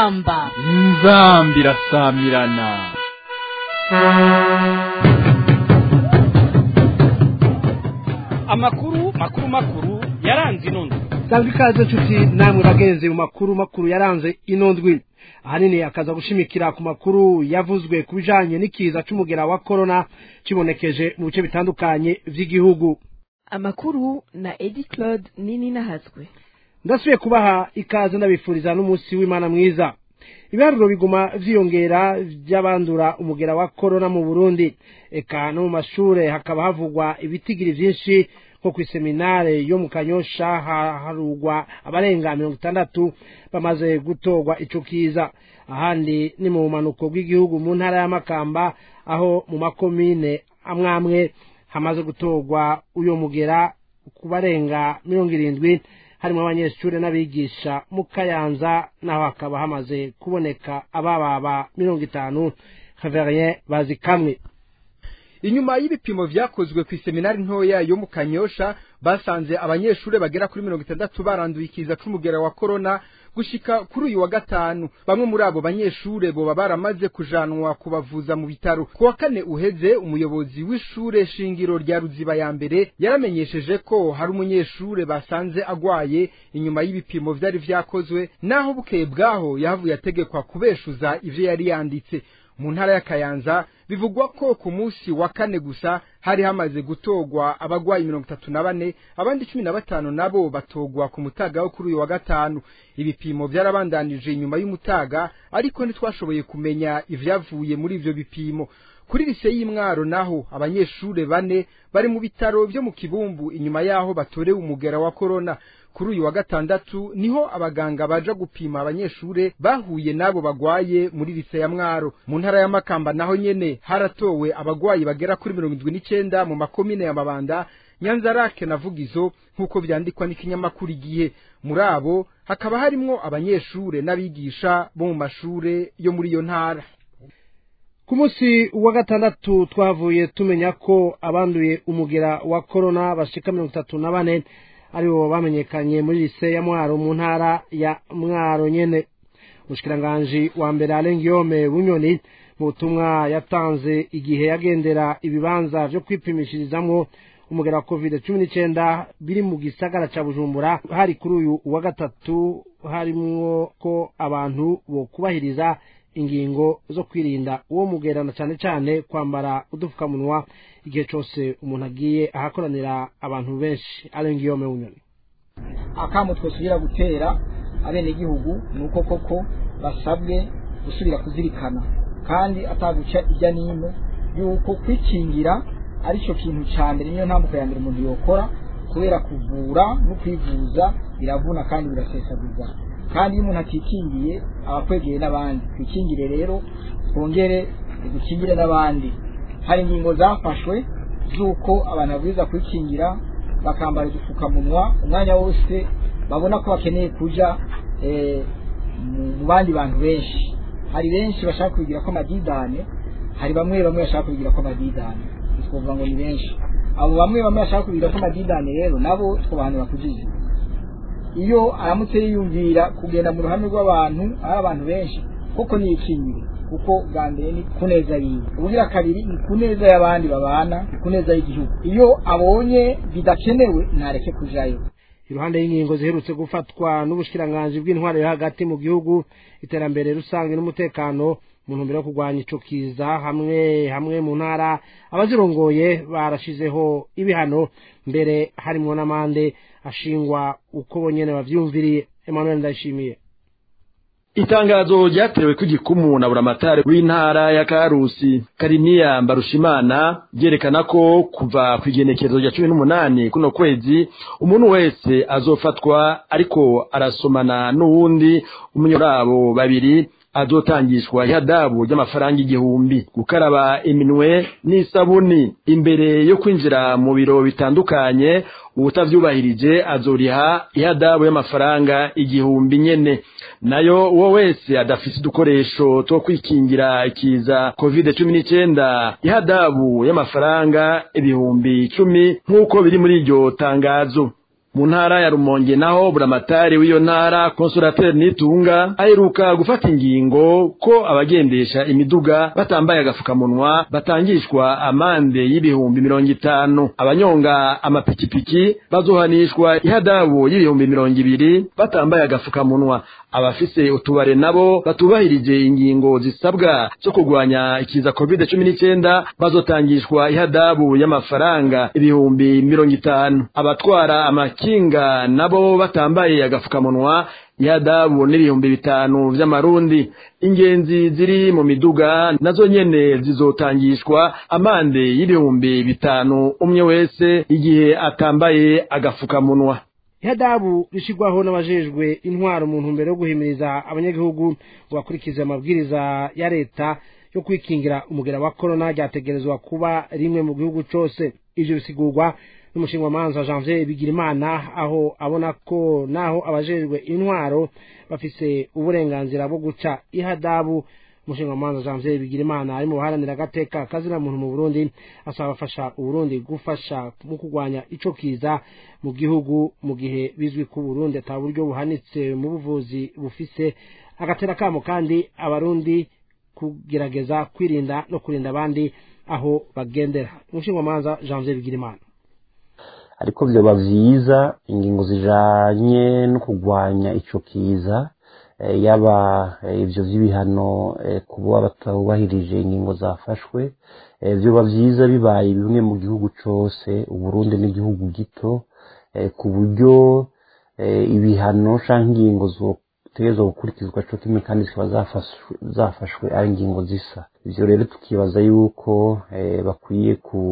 inzamba inzambi irasamirana amakuru makuru makuru yaranze ino ndwi sanga ikaze nshuti namwe bagenzi mu makuru makuru yaranze ino ndwi ahanini akaza gushimikira ku makuru yavuzwe ku bijanye n'ikiza c'umugera wa korona kibonekeje mu bice bitandukanye vy'igihugu amakuru na edi claude nini nahazwe ndasubiye kubaha ikaze ndabifuriza n'umunsi w'imana mwiza ibiharuro biguma vyiyongera vy'abandura umugera wa korona mu burundi eka no mu mashure hakaba havugwa ibitigiri vyinshi nko kw'iseminare yo mu kanyosha harugwa abarenga mirongo itandatu bamaze gutorwa ico kiza ahandi ni mu bumanuko bw'igihugu mu ntara y'amakamba aho mu makomine amwamwe hamaze gutorwa uyo mugera ku barenga mirongo irindwi harimo abanyeshuri n'abigisha mu kayanza naho hakaba hamaze kuboneka abababa mirongo itanu haverien bazi kamwe inyuma y'ibipimo vyakozwe ku iseminari ntoya yo mu kanyosha basanze abanyeshuri bagera kuri mirongo itandatu baranduye ikiza c'umugera wa korona gushika kuri uyu wa gatanu bamwe muri abo banyeshure boba baramaze kujanwa kubavuza mu bitaro ku wa kane uheze umuyobozi w'ishure shingiro rya ruziba ya mbere yaramenyesheje ko hari umunyeshure basanze agwaye inyuma y'ibipimo vyari vyakozwe naho bukeye bwaho yahavuye ategekwa kubeshuza ivyo yari yanditse mu ntara ya kayanza bivugwa ko ku munsi wa kane gusa hari hamaze gutorwa abagwayi mirongo itatu na bane abandi cumi na batanu nabo batogwa ku mutaga wo kuri uyu wa gatanu ibipimo vyarabandanije inyuma y'umutaga ariko ntitwashoboye kumenya ivyavuye muri ivyo bipimo kuri lise y'imwaro naho abanyeshure bane bari mu bitaro vyo mu kibumbu inyuma yaho batorewe umugera wa korona kuri uyu wa gatandatu niho abaganga baja gupima abanyeshure bahuye nabo bagwaye muri lise ya mwaro mu ntara ya makamba naho nyene haratowe abagwayi bagera kuri mirongo indwi n'icenda mu makomine ya mabanda nyanzarake na vugizo nk'uko vyandikwa n'ikinyamakuru igihe muri abo hakaba harimwo abanyeshure n'abigisha bo mu mashure yo muri iyo ntara ku munsi wa gatandatu twavuye tumenya ko abanduye umugera wa korona bashika mirongo itatu na bane aribo bamenyekanye muri lise ya mwaro mu ntara ya mwaro nyene umushikiranganji wa mbere alengiyome bunyoni mu butumwa yatanze igihe yagendera ibibanza vyo kwipimishirizamwo umugera wa covid cumi n'icenda biri mu gisagara ca bujumbura hari kuri uyu wa gatatu harimwo ko abantu bokubahiriza ingingo zo kwirinda uwo mugera na cane cane kwambara udupfukamunwa igihe cose umuntu agiye ahakoranira abantu benshi alengiyome bunyoni akamo twosubira gutera abenegihugu ni uko koko basabwe gusubira kuzirikana kandi ataguca ijya n'ino yuko kwikingira aricyo kintu cya mbere niyo ntambuko ya mbere umuntu yokora kubera kuvura no kwivuza biravuna kandi birasesagurwa kandi iyo umuntu atikingiye aba akwegeye n'abandi twikingire rero twongere dukingire n'abandi hari ingingo zafashwe z'uko abantu babwirizwa kwikingira bakambara udupfukamunwa umwanya wose babona ko bakeneye kuja mu bandi bantu benshi hari benshi bashaka kubigira ko amadidane hari bamwe bamwe bashaka kubigira ko amadidane twavuga ngo ni benshi abo bamwe bamwe bashaka kubigira ko amadidane rero nabo twabahanura kujiza iyo aramutse yiyumvira kugenda mu ruhame rw'abantu ari abantu benshi koko niyikingire kuko bwa mbere ni ku neza yiwe ubugira kabiri ni ku neza y'abandi babana ni ku neza y'igihugu iyo abonye bidakenewe ntareke kujayo iruhande y'ingingo ziherutse gufatwa n'ubushikiranganji bw'intwaro yo hagati mu gihugu iterambere rusange n'umutekano mu ntumbero yo kurwanya ico kiza hamwe hamwe mu ntara abazirongoye barashizeho ibihano mbere harimwo n'amande ashingwa uko bonyene bavyumviriye Emmanuel Ndayishimiye itangazo ryatewe ku gikumu na buramatari w'intara ya karusi kariniya mbarushimana ryerekana ko kuva ku igenekerezo rya cumi n'umunani kuno kwezi umuntu wese azofatwa ariko arasomana n'uwundi umunyurabo babiri azotangishwa ihadabu ry'amafaranga igihumbi gukaraba iminwe n'isabuni imbere yo kwinjira mu biro bitandukanye uwutavyubahirije azoriha ihadabu y'amafaranga igihumbi nyene nayo uwo wese adafise udukoresho two kwikingira ikiza covid cumi n'icenda ihadabu y'amafaranga ibihumbi icumi nk'uko biri muri iryo tangazo mu ntara ya rumonge naho buramatari w'iyo ntara konsulateri nitunga aheruka gufata ingingo ko abagendesha imiduga batambaye agafukamunwa batangishwa amande y'ibihumbi mirongo itanu abanyonga amapikipiki bazohanishwa ihadabu y'ibihumbi mirongo ibiri batambaye agafukamunwa abafise utubare nabo batubahirije ingingo zisabwa zo kurwanya ikiza covid cumi n'icyenda bazotangishwa ihadabu y'amafaranga ibihumbi mirongo itanu abatwara amakinga nabo batambaye agafukamunwa ihadabu n'ibihumbi bitanu vy'amarundi ingenzi ziri mu miduga nazo nyene zizotangishwa amande y'ibihumbi bitanu umwe wese igihe atambaye agafukamunwa ihadabu rishigwaho n'abajejwe intwaro mu ntumbero yo guhimiriza abanyagihugu ngo bakurikize amabwiriza ya leta yo kwikingira umugera wa korona ryategerezwa kuba rimwe mu gihugu cose ivyo bisigurwa n'umushingamanza janvier bigirimana aho abona ko naho abajejwe intwaro bafise uburenganzira bwo guca ihadabu umushingamanza janvier bigirimana ari mu baharanira agateka kazina muntu mu burundi asaba abafasha uburundi gufasha mu kurwanya ico kiza mu gihugu mu gihe bizwi ko uburundi ata buryo buhanitse mu buvuzi bufise agatera kamo kandi abarundi kugerageza kwirinda no kurinda abandi aho bagendera umushingamanza janvier bigirimana ariko vyoba vyiza ingingo zijanye no kurwanya ico kiza yaba ivyo vy'ibihano kuba batubahirije ingingo zafashwe vyoba vyiza bibaye bimwe mu gihugu cose uburundi n'igihugu gito ku buryo ibihano canke ingingo zotegerezwa gukurikizwa co kimwe kandi zikaba zafashwe ari ingingo zisa ivyo rero tukibaza yuko bakwiye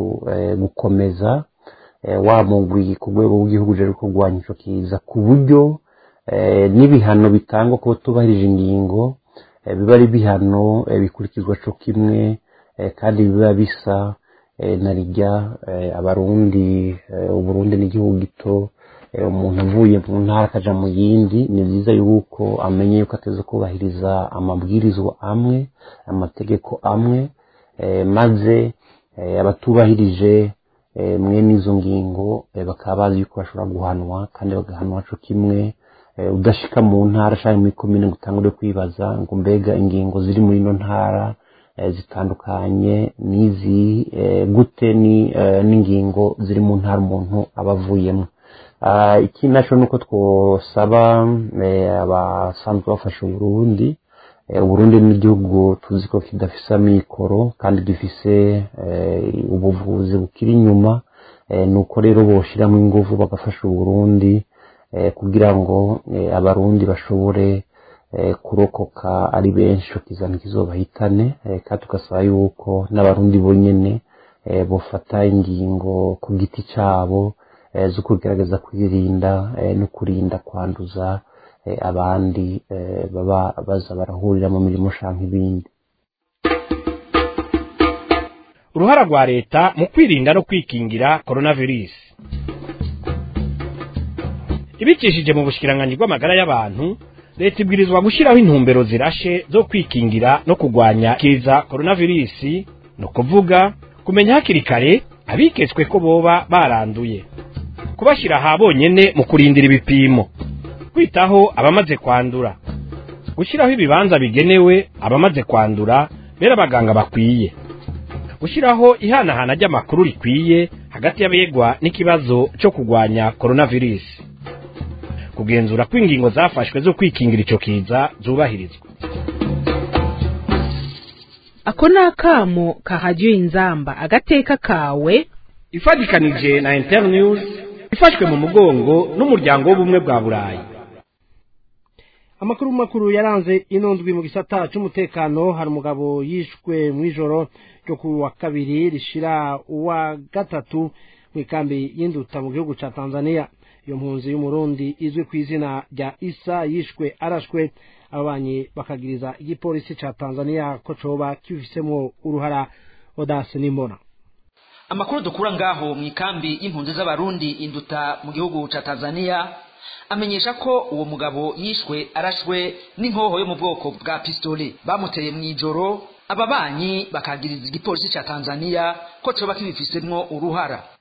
gukomeza wa mugwi ku rwego rw'igihugu rero kurwanya ico kiza ku buryo n'ibihano bitangwa kuba tubahirije ingingo biba ari ibihano bikurikizwa co kimwe kandi biba bisa na rijya abarundi uburundi n'igihugu gito umuntu avuye mu ntara akaja mu yindi ni byiza yuko amenye yuko ateze kubahiriza amabwirizwa amwe amategeko amwe maze abatubahirije mwene izo ngingo bakaba bazi yuko bashobora guhanwa kandi bagahanwa co kimwe udashika mu ntara canke muri komine ngo utangure kwibaza ngo mbega ingingo ziri muri ino ntara zitandukanye n'izi gute n'ingingo ziri mu ntara umuntu aba avuyemo ikindi naco nuko twosaba abasanzwe bafasha uburundi uburundi n'igihugu tuzi ko kidafise amikoro kandi gifise ubuvuzi bukiri inyuma nuko rero boshiramo inguvu bagafasha uburundi kugira ngo abarundi bashobore kurokoka ari benshi kizana kizobahitane kandi tugasaba yuko n'abarundi bonyene bofata ingingo ku giti cabo zo kugerageza kwirinda no kurinda kwanduza abandi baba baza barahurira mu mirimo canke ibindi uruhara rwa leta mu kwirinda no kwikingira coronavirus ibicishije mu bushikiranganji bw'amagara y'abantu leta ibwirizwa gushyiraho intumbero zirashe zo kwikingira no kurwanya kiza coronavirus ni ukuvuga kumenya hakiri kare abiketswe ko boba baranduye kubashyira aha bonyene mu kurindira ibipimo kwitaho abamaze kwandura gushyiraho ibibanza bigenewe abamaze kwandura bera abaganga bakwiye gushyiraho ihanahana ry'amakuru rikwiye hagati y'abegwa n'ikibazo cyo kurwanya coronavirus kugenzura ko ingingo zafashwe zo kwikingira icyo kiza zubahirizwa ako ni akamo kahajyiwe inzamba agateka kawe ifatikanije na internews ifashwe mu mugongo n'umuryango w'ubumwe bwa burayi amakuru makuru yaranze ino ndwi mu gisata cy'umutekano hari umugabo yishwe mu ijoro ryo ku wa kabiri rishira uwa gatatu mu ikambi y'induta mu gihugu cya tanzania iyo mpunzi y'umurundi izwi ku izina rya isa yishwe arashwe ababanyi bakagiriza igipolisi cya tanzania ko coba kibifisemo uruhara odase n'imbona amakuru dukura ngaho mu ikambi y'impunzi z'abarundi induta mu gihugu cya tanzania amenyesha ko uwo mugabo yishwe arashwe n'inkoho yo mu bwoko bwa pistole bamuteye mu ijoro ababanyi bakagiriza igipolisi cya tanzania ko coba kibifisemwo uruhara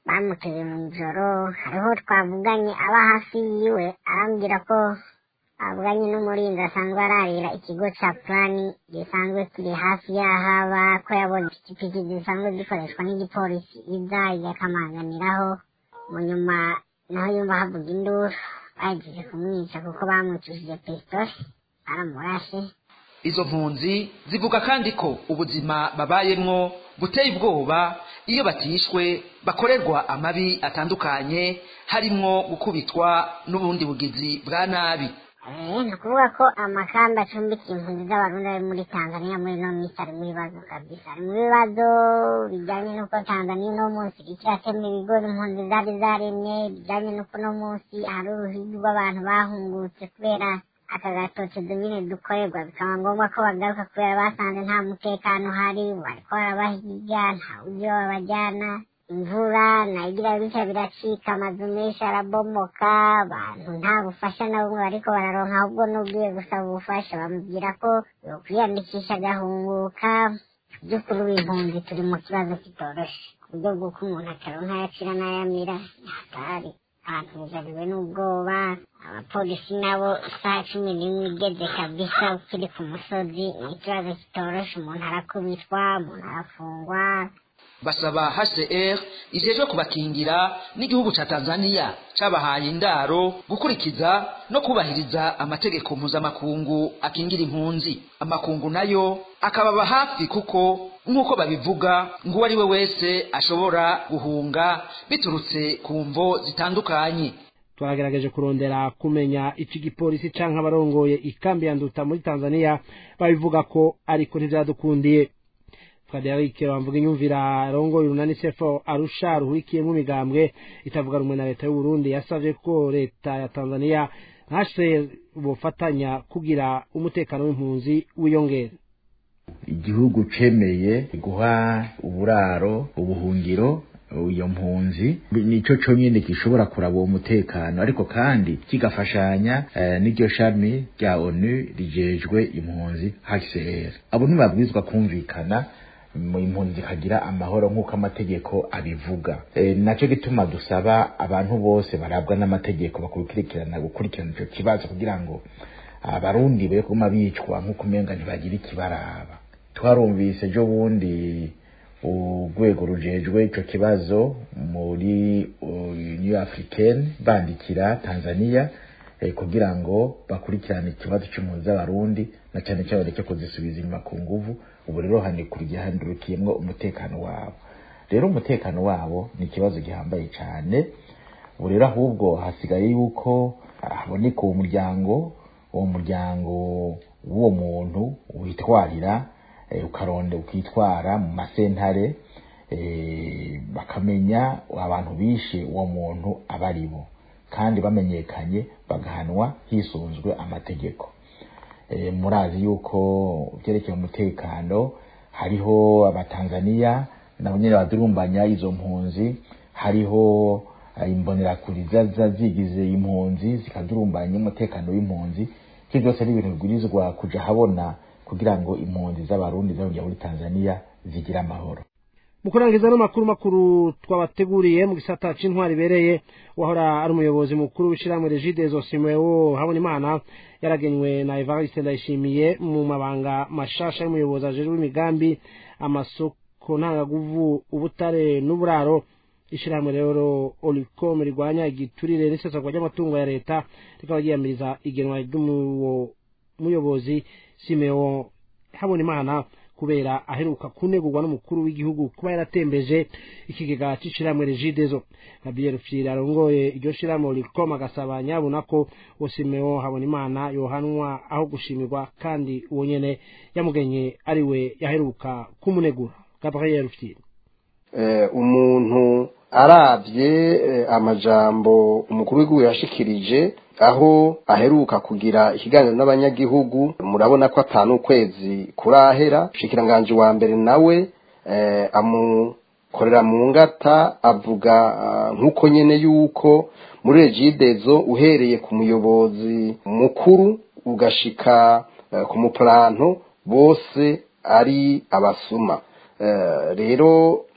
bamuteye mu ijoro hariho twavuganye aba hafi yiwe arambwira ko avuganye n'umurinzi asanzwe ararira ikigo ca plani gisanzwe kiri hafi y'aho aba ko yabonye ipikipiki zisanzwe zikoreshwa n'igipolisi iza igakamanganiraho mu nyuma naho yumva havuga induru bahejeje kumwica kuko bamwicishije pisitoli baramurashe izo mpunzi zivuga kandi ko ubuzima babayemwo buteye ubwoba iyo batishwe bakorerwa amabi atandukanye harimwo gukubitwa n'ubundi bugizi bwa nabi Eh, ni ukuvuga ko amakamba acumbikiye impunzi z'abarundi ari muri tanzania muri ino minsi ari mu bibazo kabisa ari mu bibazo bijyanye n'uko tanzania uno munsi iriko iratema ibigori impunzi zari zaremye bijyanye n'uko uno munsi hari uruhigi rw'abantu bahungutse kubera aka gatoke dumine dukorerwa bikaba ngombwa ko bagaruka kubera basanze nta mutekano uhari bariko barabahiga nta buryo babajyana imvura nayigira bityo biracika amazu menshi arabomoka abantu nta bufasha na bumwe bariko bararonka ahubwo n'ubwiye gusaba ubufasha bamubwira ko yokwiyandikisha agahunguka by'ukuri w'impunzi turi mu kibazo kitoroshe ku buryo bw'uko umuntu ataronka ayacira n'ayamira hatari abantu bugariwe n'ubwoba abapolisi nabo isaha cumi n'imwe igeze kabisa ukiri ku musozi ni ikibazo kitoroshe umuntu arakubitwa umuntu arafungwa basaba HCR ijejwe kubakingira n'igihugu ca Tanzania cabahaye indaro gukurikiza no kubahiriza amategeko mpuzamakungu akingira impunzi amakungu nayo akababa hafi kuko nk'uko babivuga ngo uwo ari we wese ashobora guhunga biturutse ku mvo zitandukanye twagerageje kurondera kumenya ico igipolisi canke abarongoye ikambi ya nduta muri tanzania babivuga ko ariko ntivyadukundiye Frederic bamvuga inyumvira arongoye urunani sefo arusha ruhurikiyemo imigambwe itavuga rumwe na leta y'u Burundi yasavye ko leta ya Tanzania hashe bofatanya kugira umutekano w'impunzi wiyongera igihugu cemeye guha uburaro ubuhungiro iyo mpunzi nico conyene gishobora kuraba uwo mutekano ariko kandi kigafashanya eh, n'iryo shami rya onu rijejwe impunzi HCR abo ntibabwirizwa kumvikana mu impunzi zikagira amahoro nk'uko amategeko abivuga e, nacyo gituma dusaba abantu bose barabwa n'amategeko bakurikirana gukurikirana ico kibazo kugira ngo abarundi be kuma bicwa nk'uko umenga ntibagira ikibaraba twarumvise ejo bundi urwego rujejwe ico kibazo muri Union Africaine bandikira Tanzania eh, kugira ngo bakurikirane ikibazo cy'impunzi z'abarundi na cyane cyane bareke kuzisubiza inyuma ku nguvu ubu rero handikuriye handurukiyemwo umutekano wabo rero umutekano wabo ni ikibazo gihambaye cyane ubu rero ahubwo hasigaye yuko haboneka uwo muryango uwo muryango w'uwo muntu witwarira eh, ukaronde ukitwara mu masentare eh, bakamenya abantu bishe uwo muntu abaribo kandi bamenyekanye bagahanwa hisunzwe amategeko e, murazi yuko vyerekeye umutekano hariho abatanzaniya nabo nyene badurumbanya izo mpunzi hariho imbonerakuri zaza zigize impunzi zikadurumbanya umutekano w'impunzi ivyo byose ari ibintu bibwirizwa kuja habona kugira ngo impunzi z'abarundi zongera muri tanzaniya zigire amahoro mu kurangiza no makuru makuru twabateguriye mu gisata c'intwari ibereye wahora ari umuyobozi mukuru w'ishirahamwe regidezo simeo habona imana yaragenywe na evariste ndayishimiye mu mabanga mashasha y'umuyobozi ajejwe imigambi amasoko ntangaguvu ubutare n'uburaro ishirahamwe rero olicom rigwanya igiturire n'isesagwa ry'amatungo ya leta rikaba ryiyamiriza igenwa ry'umuyobozi muyobozi simeo habona imana kubera aheruka kunegurwa n'umukuru w'igihugu kuba yaratembeje ikigega c'ishirahamwe regidezo gabriel fira arongoye iryo shirahamwe rikoma agasaba nyabona ko osimeo habona imana yohanwa aho gushimirwa kandi uwo nyene yamugenye ari we yaheruka kumunegura gabriel fira eh, umuntu aravye eh, amajambo umukuru w'igihugu yashikirije aho aheruka kugira ikiganiro n'abanyagihugu murabona ko atanu ukwezi kurahera ushikiranganje wa mbere nawe eh, amukorera mu ngata avuga uh, nk'uko nyene yuko muri regidezo uhereye ku muyobozi mukuru ugashika uh, ku muplanto bose ari abasuma uh, rero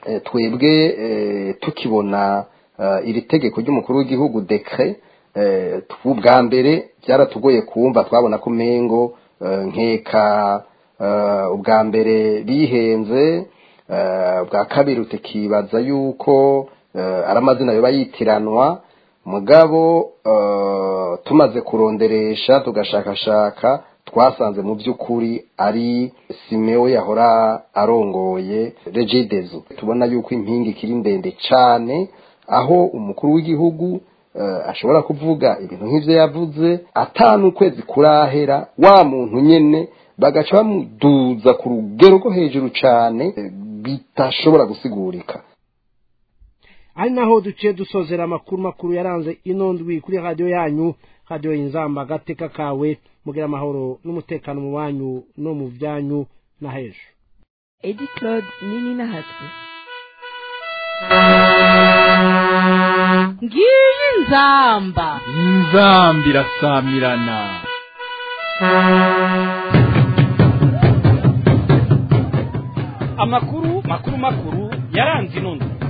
eh, twebwe eh, tukibona eh, iri tegeko ry'umukuru w'igihugu dekre eh, ubwa mbere byaratugoye kumva twabona ko mengo eh, nkeka eh, ubwa mbere bihenze eh, bwa kabiri tukibaza yuko eh, ari amazina yoba yitiranwa mugabo eh, tumaze kuronderesha tugashakashaka twasanze mu by'ukuri ari simeo yahora arongoye regidezo tubona yuko impinga ikiri ndende cyane aho umukuru w'igihugu eh, ashobora kuvuga ibintu nk'ivyo yavuze atanu ukwezi kurahera wa muntu nyene bagaca bamuduza ku rugero rwo hejuru cyane eh, bitashobora gusigurika ari naho duciye dusozera amakuru makuru yaranze ino ndwi kuri radiyo yanyu radiyo inzamba agateka kawe mugira amahoro n'umutekano mu banyu no mu byanyu na hejuru edi claude nini nahatwe ngiyi nzamba inzamba irasamirana amakuru makuru makuru yaranze ino ndwi